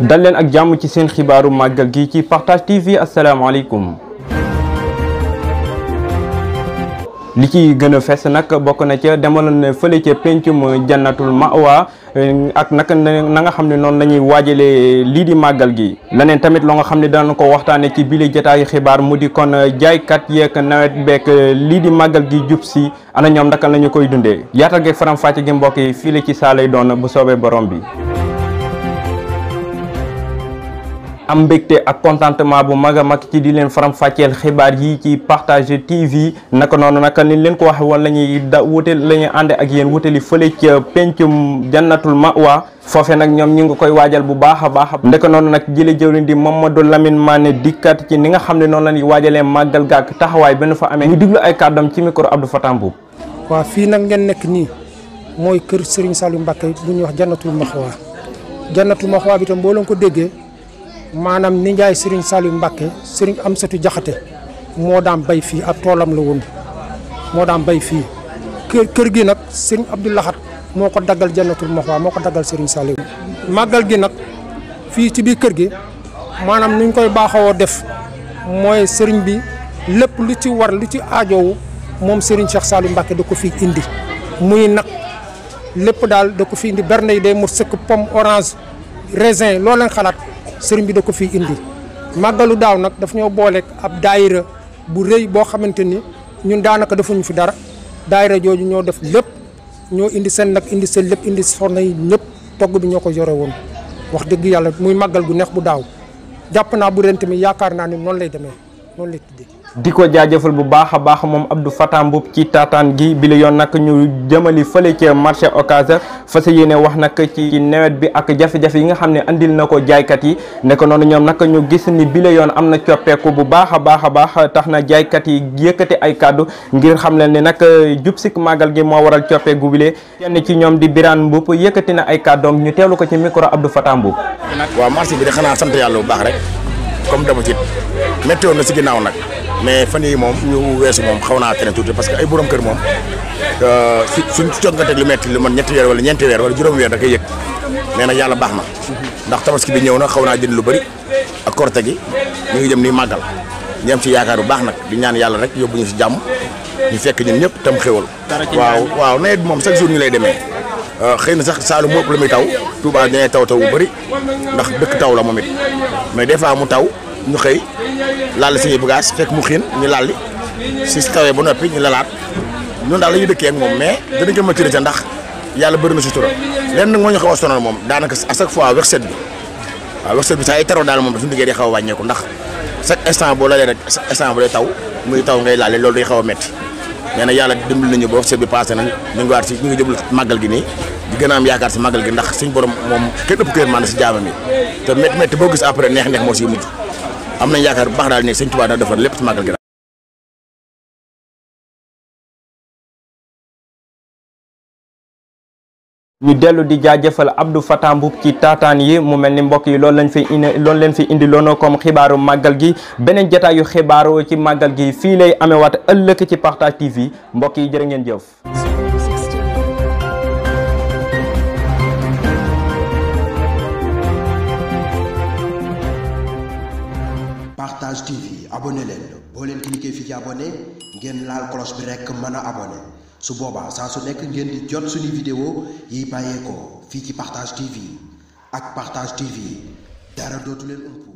dal leen ak jàmm ci seen xibaaru màggal gi ci Partage TV asalaamaaleykum li ci gën a fes nag bokk na ca demaloon na fële ca pencum jannatul mawa ak naka na nga xam ne noonu la ñuy waajalee lii di màggal gi leneen tamit loo nga xam ne danañ ko waxtaane ci bile jotaayu xibaar mu di kon jaaykat yeeg nawet beek lii di màggal gi jub si ana ñoom ndaka la ñu koy dundee yaatal geeg faram fàcce gi mbokk yi fii la ci saa lay doon bu soobee borom bi am mbégte ak contentement bu mag a mag ci di leen faram fàcceel xibaar yi ci Partage TV naka noonu naka ni leen ko waxe woon la ñuy da wute la ñuy ànd ak yéen wutali fële ca pencum jannatul mawa foofe nag ñoom ñu ngi koy waajal bu baax a baax ndeka noonu nag jële jëwriñ di Mamadou Lamine Mané dikkat ci ni nga xam ne noonu la ñuy waajalee màggal gaak taxawaay benn fa amee ñu diglu ay kàddam ci micro Abdou Fatah Mbuub waaw fii nag ngeen nekk nii mooy kër Serigne Saliou Mbacké bu ñuy wax jannatul maxwa jannatul maxwa bi tam boo leen ko déggee maanaam ni njaay Serigne Saliou Mbacké Serigne Amsatou Jaxate moo daan bay fii ab toolam la woon moo daan bay fii kër kër gi nag Serigne Abdou Lahat moo ko daggal jannatul maxwa moo ko daggal Serigne Saliou màggal gi nag fii ci biir kër gi maanaam nuñ koy baaxawoo def mooy Serigne bi lépp lu ci war lu ci aajowu moom Serigne Cheikh Saliou Mbacké da ko fi indi muy nag lépp daal da ko fi indi berne yi day mot sëkk pomme orange raisin loo leen xalaat sëriñ bi da ko fi indi màggalu daaw nag daf ñoo booleeg ab daayira bu rëy boo xamante ni ñun daanaka defuñu fi dara daayira jooju ñoo def lépp ñoo indi seen nag indi seen lépp indi soxna yi ñëpp togg bi ñoo ko yore woon wax dëgg yàlla muy màggal gu neex bu daaw jàpp naa bu ren tamit yaakaar naa ni noonu lay demee noonu lay tuddee. di ko jaajëfal bu baax a baax moom Abdou Fatah Mbuub ci taataan gi bi la yoon nag ñu jëmali fële ca marché Ocass fas yéene wax nag ci nawet bi ak jafe-jafe yi nga xam ne andil na ko jaaykat yi ne ko noonu ñoom nag ñu gis ni bi la yoon am na coppeeku bu baax a baax a baax tax na jaaykat yi yëkkati ay kàddu ngir xam leen ni nag jub sik màggal gi moo waral coppeeku bile kenn ci ñoom di Birane Mbuub yëkkati na ay kàddoom ñu teelu ko ci micro Abdou Fatah Mbuub waaw marché bi de xanaa sant yàlla bu baax rek comme d'habitude métti woon na si ginnaaw nag mais fan yii moom ñu weesu moom xaw naa tere tuuti parce que ay borom kër moom su suñ coog nga teg lu metti lu man ñetti weer wala ñeenti weer wala juróomi weer da koy yëg mais nag yàlla baax na ndax tabaski bi ñëw na xaw naa jënd lu bëri ak korte gi ñu ngi jëm nii màggal ñu am ci yaakaar bu baax nag di ñaan yàlla rek yóbbu ñu si jàmm ñu fekk ñun ñëpp tam xéwal waaw waaw nawet bi moom chaque jour ñu lay demee xëy na sax Saalum moo ëpp la muy taw Touba dañuy taw taw bu bëri ndax dëkk taw la moom it mais des fois mu taw ñu xëy laal suñuy bagages fekk mu xiin ñu lalli si tawee ba noppi ñu lalaat ñun daal la ñuy dëkkee ak moom mais danañ ko maîtriser ndax yàlla bëri na sutura lenn nag moo ñu xaw a sonal moom daanaka à chaque fois werset bi waaw werset bi saa yi taroo daal moom suñu liggéey day xaw a wàññeeku ndax chaque instant boo lalee rek chaque instant bu day taw muy taw ngay laale loolu day xaw a métti nee na yàlla dimbali nañu ba werset bi passé nañ ñu ngi waat si ñu ngi jublu màggal gi nii di gën a am yaakaar si màggal gi ndax suñ borom moom kenn ëpp kër maanaam si jaamam yi te métti métti boo gis après neex neex moo siy mujj am nañ yaakaar bu baax daal ni sëñ Tuubaa dana defar lépp ci màggal gi daal ñu dellu di jaajëfal Abdou Fatah Mbuub ci taataan yi mu mel ni mbokk yi loolu lañ fi indi loolu leen fi indi loonoo comme xibaaru màggal gi beneen jotaayu xibaaru ci màggal gi fii lay amewaat ëllëg ci Partage TV mbokk yi jërë ngeen jëf Partage TV abonné leen boo leen cliquer fii ci abonné ngeen laal cloche bi rekk mën a abonné su boobaa saa su nekk ngeen di jot suñu vidéo yi bàyyeekoo fii ci Partage TV ak Partage TV dara dootu leen umpu